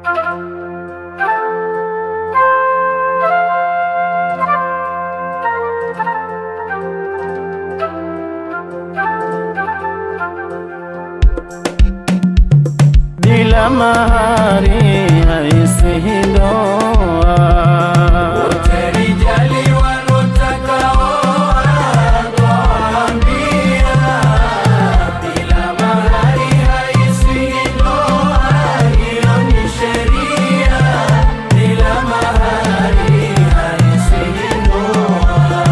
bila mahari haisihi ndoa. Wote rijali wanotaka oa, twawaambia, bila mahari haisihi ndoa, hiyo ni sheria. Bila mahari haisihi ndoa.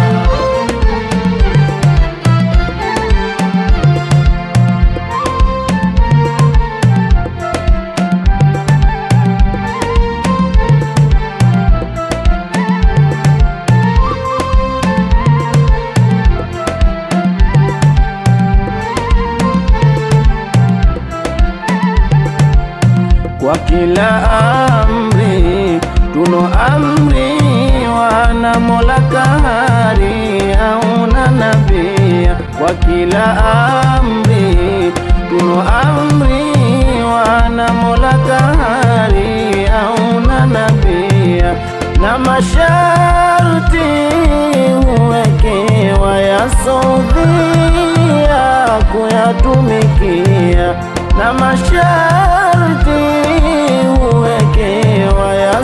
Kwa kila amri tuno amri wana Mola kahari auna nabia. Kwa kila amri tuno amri wana Mola kahari auna nabia na masharti huwekewa ya sodhia kuyatumikia na masharti huwekewa ya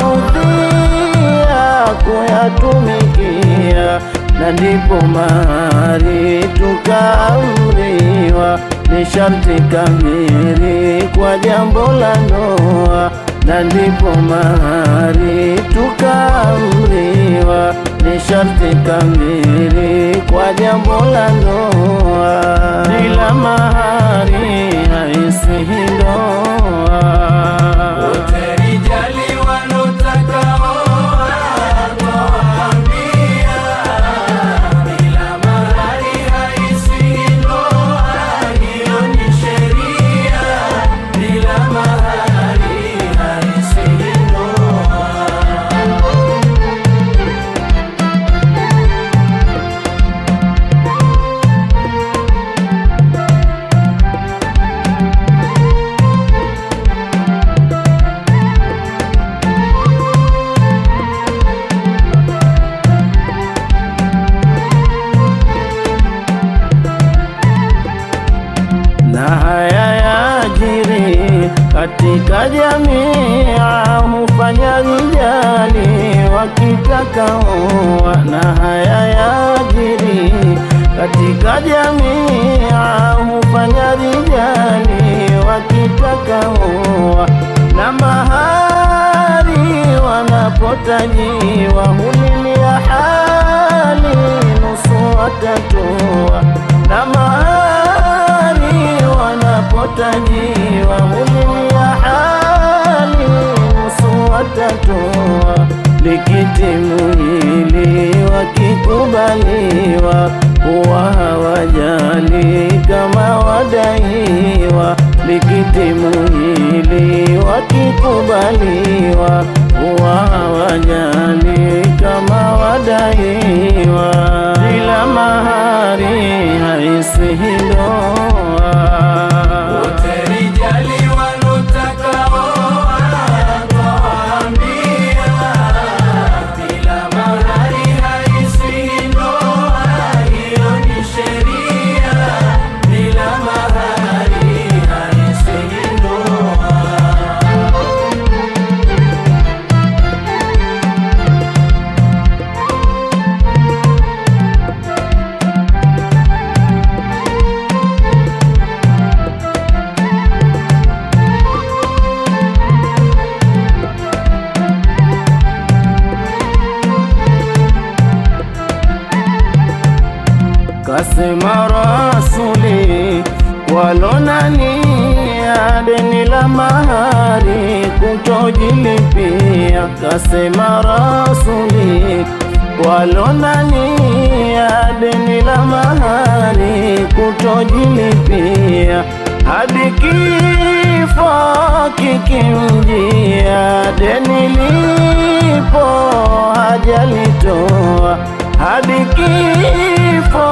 saudia kuyatumikia, na ndipo mahari tukaamriwa ni sharti kamili kwa jambo la ndoa, na ndipo mahari tukaamriwa ni sharti kamili kwa jambo la ndoa. Bila mahari haisihi ndoa. Wote rijali wanotaka oa, twawaambia, bila mahari haisihi ndoa, hiyo ni sheria. Bila mahari haisihi ndoa. na haya yajiri katika jamii, hufanya rijali wakitaka oa. Na haya yajiri katika jamii, hufanya rijali wakitaka oa. Na mahari wanapotajiwa hulilia hali nusu watatoa na mahari wanapotajiwa hulilia hali nusu watatoa likitimu hili wakikubaliwa huwa hawajali kama wadaiwa likitimu hili wakikubaliwa huwa hawajali kama wadaiwa bila mahari haisihi ndoa. Wote rijali wanotaka oa, twawaambia, bila mahari haisihi ndoa, hiyo ni sheria. Bila mahari haisihi ndoa. Kasema Rasuli walonania deni la mahari kutojilipia. Kasema Rasuli walonania deni la mahari kutojilipia hadi kifo kikimjia, deni lipo hajalitoa hadi kifo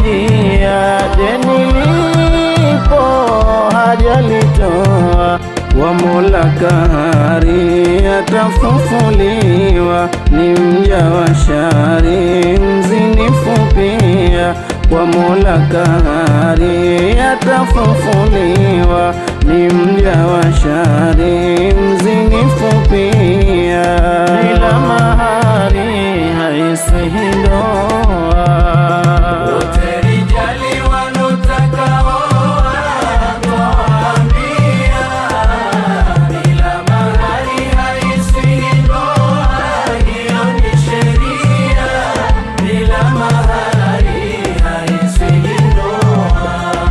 kikimjia, deni lipo hajalitoa wa Mola Kahari atafufuliwa, ni mja wa shari mzinifu pia. Kwa Mola Kahari atafufuliwa, ni mja wa shari mzinifu pia. Bila mahari haiswihi ndoa Wote rijali wanotaka oa, twawaambia, bila mahari haiswihi ndoa, hiyo ni sheria. Bila mahari haiswihi ndoa.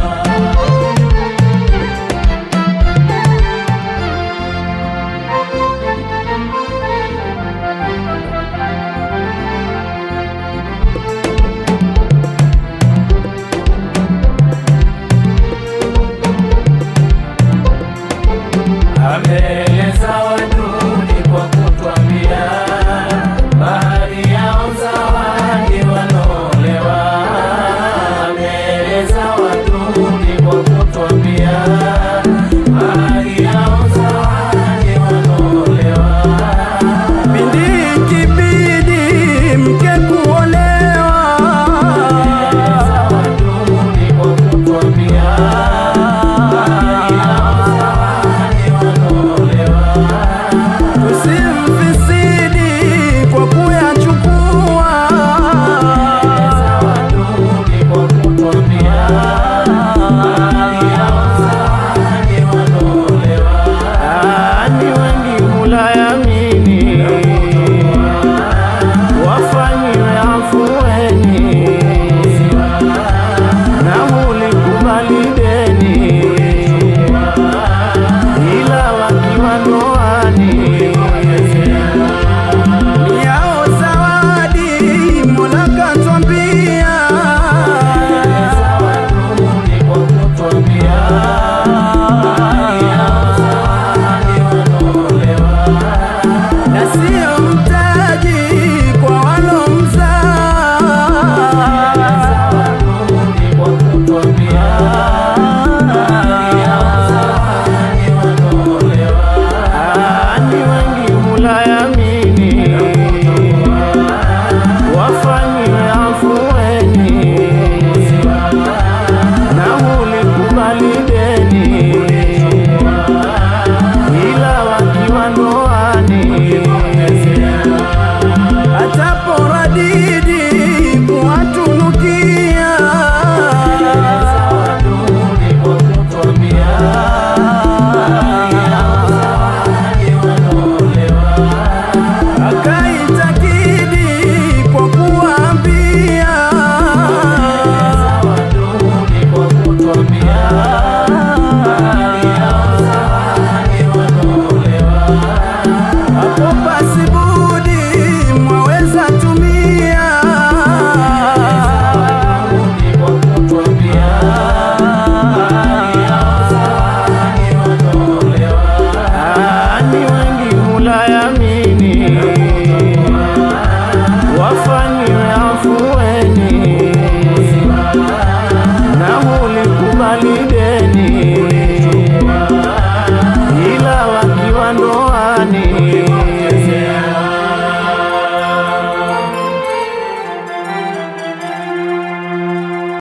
Ameeleza waduni kwa kutwambia, bahari yao zawadi wanaolewa. Ameeleza waduni kwa kutwambia, bahari yao zawadi wanaolewa. Pindi kibidi mke kuolewa, Waduni kwa kutwambia, bahari yao zawadi wanaolewa. tusimfisidi kwa kuyachukua. Waduni kwa kutwambia, bahari yao zawadi wanaolewa. Ni wengi hulayamini, wafanyiwe afueni, na hulikubali deni, ila wakiwa ndoani yao zawadi Mola katwambia, Waduni kwa kutwambia, bahari yao zawadi wanaolewa. na sio mtaji kwa walomzaa. Waduni kwa kutwambia, bahari yao zawadi wanaolewa. Ni wengi hulayamini, wafanyiwe afueni, na hulikubali deni, ila wakiwa ndoani ataporadidi kuwatunukia Waduni kwa kutwambia, bahari yao zawadi wanaolewa. akaitakidi kwa kuwaambia Waduni kwa kutwambia, bahari yao zawadi wanaolewa. hapo basi budi mwaweza tumia Waduni kwa kutwambia, bahari yao zawadi wanaolewa. ni wengi hulayamini wafanyiwe afueni na hulikubali